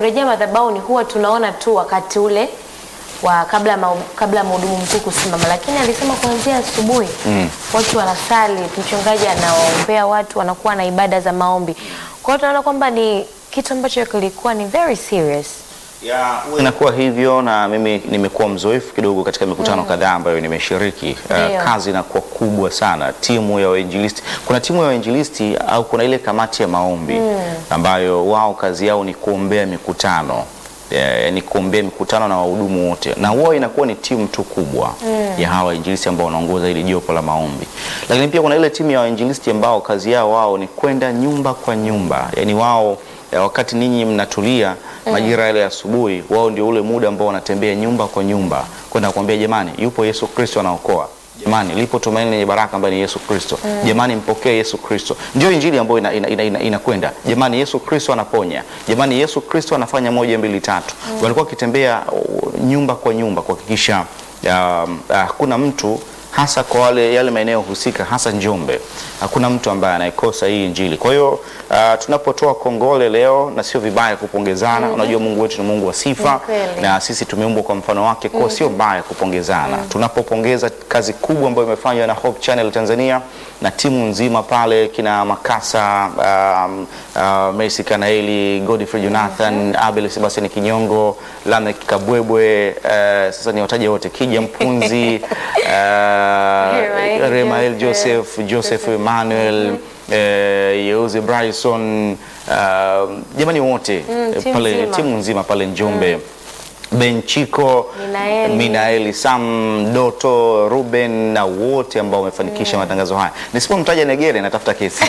wamejaa madhabahuni huwa tunaona tu wakati ule wa kabla ma, kabla mhudumu mkuu kusimama, lakini alisema kuanzia asubuhi watu wanasali, mchungaji anawaombea watu, wanakuwa na ibada za maombi. Kwa hiyo tunaona kwamba ni kitu ambacho kilikuwa ni very serious. Huwa inakuwa hivyo, na mimi nimekuwa mzoefu kidogo katika mikutano kadhaa ambayo nimeshiriki. Uh, Ndio. kazi inakuwa kubwa sana, timu ya wainjilisti. Kuna timu ya wainjilisti au kuna ile kamati ya maombi ambayo wao kazi yao ni kuombea mikutano eh, ni kuombea mikutano na wahudumu wote, na huwa inakuwa ni timu tu kubwa ya hawa wainjilisti ambao wanaongoza ile jopo la maombi. Lakini pia kuna ile timu ya wainjilisti ambao kazi yao wao ni kwenda nyumba kwa nyumba, yani wao eh, wakati ninyi mnatulia majira yale ya asubuhi, wao ndio ule muda ambao wanatembea nyumba kwa nyumba kwenda kuambia jamani, yupo Yesu Kristo anaokoa. Jamani, lipo tumaini lenye baraka ambaye ni Yesu Kristo. Jamani, mpokee Yesu Kristo. Ndio injili ambayo inakwenda ina, ina, ina, inakwenda. Jamani, Yesu Kristo anaponya. Jamani, Yesu Kristo anafanya moja mbili tatu. Walikuwa wakitembea uh, nyumba kwa nyumba kuhakikisha um, uh, hakuna mtu hasa kwa wale yale maeneo husika hasa Njombe, hakuna mtu ambaye anaikosa hii injili. Kwa hiyo uh, tunapotoa kongole leo, na sio vibaya kupongezana. Unajua Mungu wetu ni Mungu wa sifa Ni kweli. na sisi tumeumbwa kwa mfano wake, kwa sio mbaya kupongezana. Tunapopongeza kazi kubwa ambayo imefanywa na Hope Channel Tanzania na timu nzima pale, kina Makasa, um, uh, Mercy Kanaeli, Godfrey Jonathan, Abel Sebastian Kinyongo, Lamek Kabwebwe, uh, sasa ni wataja wote, Kija Mpunzi, uh, Remael Remael Joseph, Joseph, Joseph Emmanuel, eh, Yeuze Bryson, uh, jamani wote Mm, eh, timu pale nzima. timu nzima pale Njombe Benchiko, Minaeli. Minaeli, Sam, Doto, Ruben na wote ambao wamefanikisha matangazo haya. Nisipomtaja Negere natafuta kesi.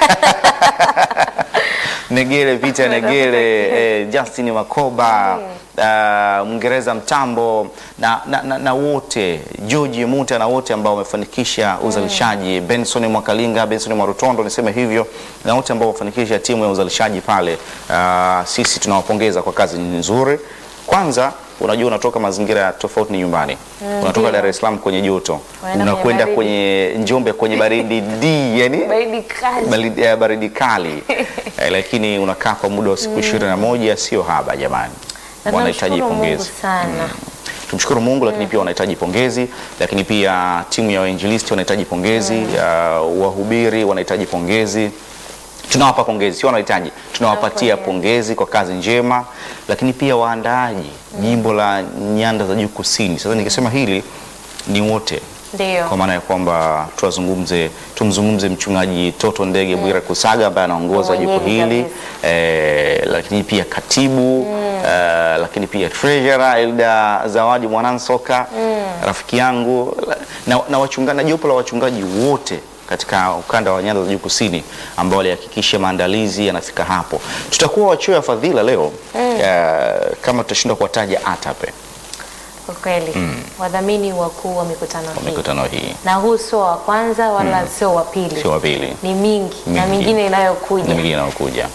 Negere, Peter Negere, eh, Justin Makoba, uh, Mwingereza Mtambo na, na, na, na wote George Muta na wote ambao wamefanikisha uzalishaji Benson Mwakalinga, Benson Mwarutondo niseme hivyo, na wote ambao wamefanikisha timu ya uzalishaji pale. Uh, sisi tunawapongeza kwa kazi nzuri. Kwanza unajua unatoka mazingira tofauti ni nyumbani. Unatoka ndio. Dar es Salaam kwenye joto, Unaenda kwenye unakwenda baridi. kwenye Njombe kwenye baridi d yani Baridi kali. baridi, eh, baridi kali eh, lakini unakaa kwa muda wa siku ishirini na moja sio haba jamani, Na wanahitaji tunamshukuru Mungu pongezi. sana. Tumshukuru Mungu, lakini pia wanahitaji pongezi, lakini pia timu ya wainjilisti wanahitaji pongezi, uh, wahubiri wanahitaji pongezi. Tunawapa pongezi, sio wanahitaji, tunawapatia pongezi kwa kazi njema, lakini pia waandaaji jimbo la Nyanda za Juu Kusini. Sasa nikisema hili ni wote Ndio. kwa maana ya kwamba tuwazungumze tumzungumze mchungaji Toto Ndege Bwira Kusaga ambaye anaongoza Mwenyeji jopo hili kabisa. eh, lakini pia katibu eh, lakini pia treasurer Elda Zawadi Mwanansoka rafiki yangu na, na wachungaji na jopo la wachungaji wote katika ukanda wa Nyanda za Juu Kusini ambao walihakikisha maandalizi yanafika hapo. Tutakuwa wachio ya fadhila leo eh, kama tutashindwa kuwataja ATAPE Kwa kweli. Wadhamini wakuu wa mikutano kwa hii. mikutano hii, Na huu sio wa kwanza wala sio wa pili. sio wa pili. Ni mingi na Mingi. mingine na inayokuja. mingine inayokuja.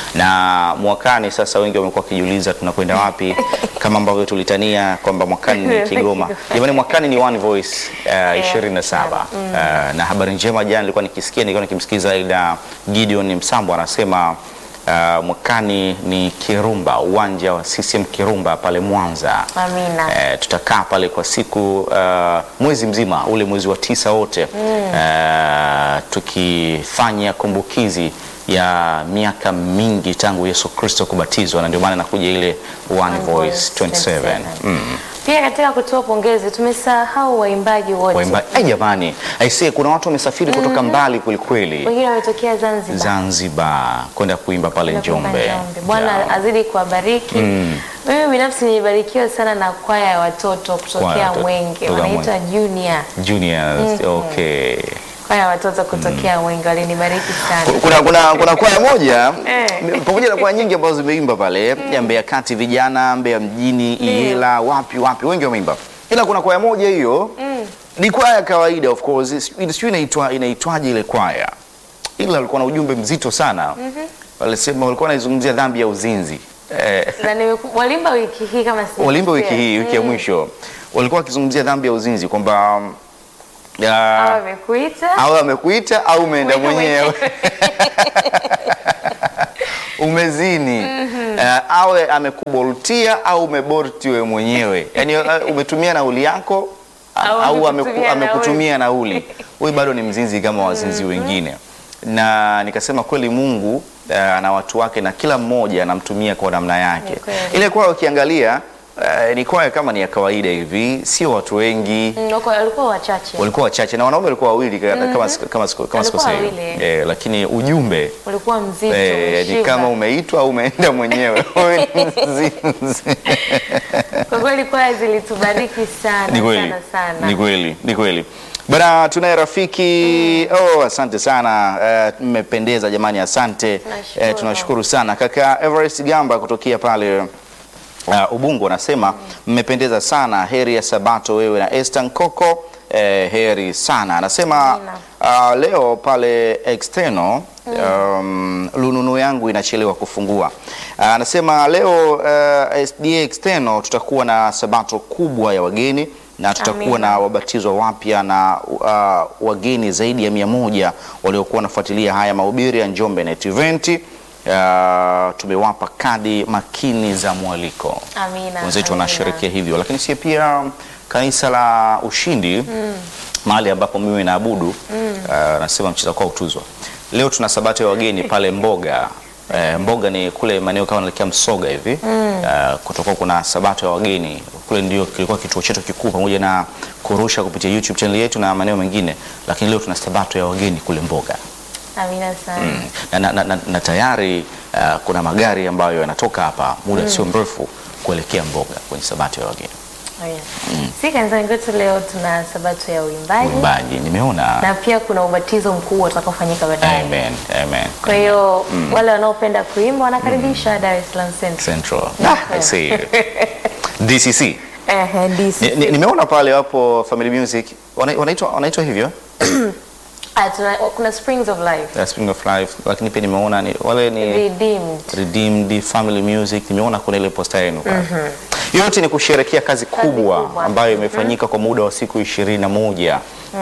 Na mwakani sasa, wengi wamekuwa wakijiuliza tunakwenda wapi, kama ambavyo tulitania kwamba mwakani ni Kigoma. Jamani, mwakani ni One Voice uh, 27 uh, na habari njema, jana nilikuwa nikisikia, nilikuwa nikimsikiza Ida Gideon Msambo anasema uh, mwakani ni Kirumba, uwanja wa CCM Kirumba pale Mwanza. Amina. Eh, tutakaa pale kwa siku uh, mwezi mzima ule mwezi wa tisa wote eh, tukifanya kumbukizi ya miaka mingi tangu Yesu Kristo kubatizwa, na ndio maana nakuja ile One Voice 27 mm. Pia katika kutoa pongezi tumesahau waimbaji wote. Waimba, eh, jamani aisee, kuna watu wamesafiri kutoka mbali kwelikweli, Wengine wametokea Zanzibar. Zanzibar kwenda kuimba pale na kuimba Njombe. Njombe. Bwana Yeah. azidi kuwabariki. Mimi binafsi nilibarikiwa sana na kwaya ya watoto Kwaya ya kutokea watoto Mwenge, kutoka wanaitwa Junior. Juniors, okay. Kwaya ya watoto kutokea Mwenge walinibariki sana. kuna kuna kuna kwaya moja Eh. pamoja na kwaya nyingi ambazo zimeimba pale ya Mbeya Kati vijana, Mbeya mjini, Iyela, wapi wapi, wengi wameimba, ila kuna kwaya moja hiyo ni kwaya ya kawaida of course, sijui sijui inaitwa inaitwaje ile kwaya, ila walikuwa na ujumbe mzito sana. Walisema walikuwa wanaizungumzia dhambi ya uzinzi eh, Na nimeku- walimba wiki hii kama si walimba wiki hii, wiki ya mwisho walikuwa wakizungumzia dhambi ya uzinzi kwamba ya, Au amekuita au amekuita au umeenda Wewe mwenyewe umezini eh, awe amekuboltia au umebolti wewe mwenyewe, yaani eh, umetumia nauli yako Au au amekutumia ameku- amekutumia nauli, huyu bado ni mzinzi kama wazinzi wengine. Na nikasema kweli Mungu eh, ana watu wake na kila mmoja anamtumia kwa namna yake. Ni kweli. Ile kwaya ukiangalia eh, ni kwaya kama ni ya kawaida hivi, sio watu wengi Mm, wako- walikuwa wachache walikuwa wachache na wanaume walikuwa wawili ka- kama siku- kama siku- kama Walikuwa sikosei. wawili. Eh, lakini ujumbe ulikuwa mzito eh, ni umeshiba. kama umeitwa au umeenda mwenyewe Wewe ni mzinzi. kwa kweli kwaya zilitubariki sana Ni kweli, sana sana ni kweli, ni kweli bana. Tunaye rafiki oh, asante sana Eh, mmependeza jamani, asante Tunashukuru. Eh, tunashukuru sana kaka Everest Gamba kutokea pale uh, Ubungo anasema mmependeza sana, heri ya Sabato wewe na Esther Nkoko. Eh, heri sana anasema Amina. uh, leo pale external um, lununu yangu inachelewa kufungua. Uh, anasema leo uh, SDA external tutakuwa na sabato kubwa ya wageni na tutakuwa Amina. na wabatizwa wapya na uh, wageni zaidi ya mia moja waliokuwa wanafuatilia haya mahubiri ya Njombe Net Event. Uh, tumewapa kadi makini za mwaliko Amina, wenzetu amina. wanasherekea hivyo, lakini si pia kanisa la Ushindi mahali ambapo mimi naabudu uh, nasema mcheza kwa utuzwa. Leo tuna sabato ya wageni pale Mboga. Eh, Mboga ni kule maeneo kama naelekea Msoga hivi uh, kutoka kuna sabato ya wageni kule, ndio kilikuwa kituo chetu kikuu, pamoja na kurusha kupitia YouTube channel yetu na maeneo mengine, lakini leo tuna sabato ya wageni kule Mboga amina sana na, na, na, na, na tayari uh, kuna magari ambayo yanatoka hapa muda sio mrefu kuelekea Mboga kwenye sabato ya wageni. Oh, yeah. si kanisani kwetu leo tuna sabato ya uimbaji Uimbaji nimeona. na pia kuna ubatizo mkubwa utakaofanyika baadaye Amen, amen. kwa hiyo wale wanaopenda kuimba wanakaribisha Dar es Salaam Central Central. Ah, I see. DCC. Ehe, DC. Ni- ni- Nimeona pale wapo Family Music wana- wanaitwa wanaitwa hivyo Ah, tuna- kuna Springs of Life uh, Spring of Life, lakini pia nimeona ni wale ni Redeemed Redeemed Family Music, nimeona kuna ile posta yenu pale. Yote ni kusherekea kazi kubwa, kubwa. ambayo imefanyika kwa muda wa siku ishirini na moja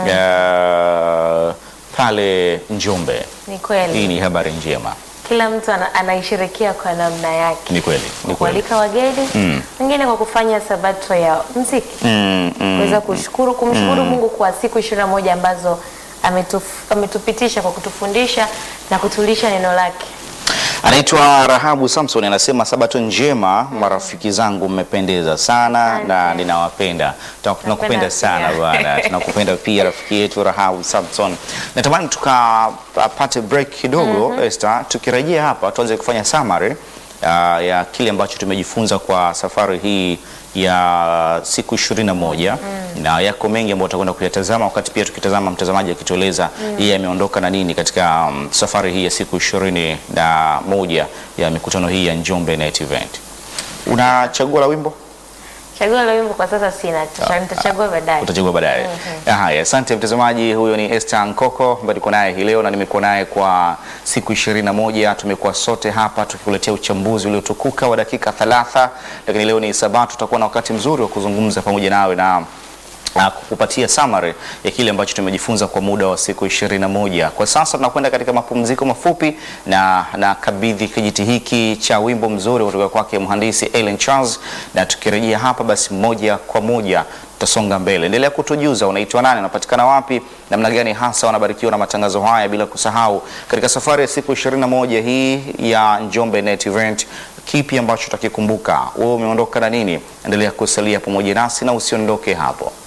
uh, pale Njombe. ni Hii kweli ni habari njema, kila mtu ana, anaisherekea kwa namna yake ni kweli, ni kweli. kualika wageni wengine kwa kufanya sabato ya mziki Mm, mm. kuweza kushukuru kumshukuru Mungu kwa siku ishirini na moja ambazo ametuf, ametupitisha kwa kutufundisha na kutulisha neno lake. Anaitwa Rahabu Samson anasema sabato njema, marafiki zangu, mmependeza sana Asante. na ninawapenda. Tuna- Tunakupenda Napenda sana pia. bwana, tunakupenda pia rafiki yetu Rahabu Samson. Natamani tukapate break kidogo Esther, tukirejea hapa tuanze kufanya summary uh, ya kile ambacho tumejifunza kwa safari hii ya siku ishirini na moja na yako mengi ambayo tutakwenda kuyatazama, wakati pia tukitazama mtazamaji akitueleza yeye ameondoka na nini katika um, safari hii ya siku ishirini na moja ya mikutano hii ya Njombe Net Event. Unachagua la wimbo? Chaguo la wimbo kwa sasa sina, tuta- nitachagua baadaye. utachagua baadaye. Haya, asante mtazamaji. Huyo ni Esther Nkoko ambaye niko naye hii leo na nimekuwa naye kwa siku ishirini na moja. Tumekuwa sote hapa tukikuletea uchambuzi uliotukuka wa dakika thalatha, lakini leo ni Sabato, tutakuwa na wakati mzuri wa kuzungumza pamoja nawe na na kukupatia summary ya kile ambacho tumejifunza kwa muda wa siku ishirini na moja. Kwa sasa tunakwenda katika mapumziko mafupi na na kabidhi kijiti hiki cha wimbo mzuri kutoka kwake mhandisi Ellen Charles, na tukirejea hapa basi moja kwa moja tutasonga mbele. Endelea kutujuza unaitwa nani, unapatikana wapi, namna gani hasa wanabarikiwa na matangazo haya, bila kusahau katika safari ya siku ishirini na moja hii ya Njombe Net Event kipi ambacho utakikumbuka? Wewe umeondoka na nini? Endelea kusalia pamoja nasi na usiondoke hapo.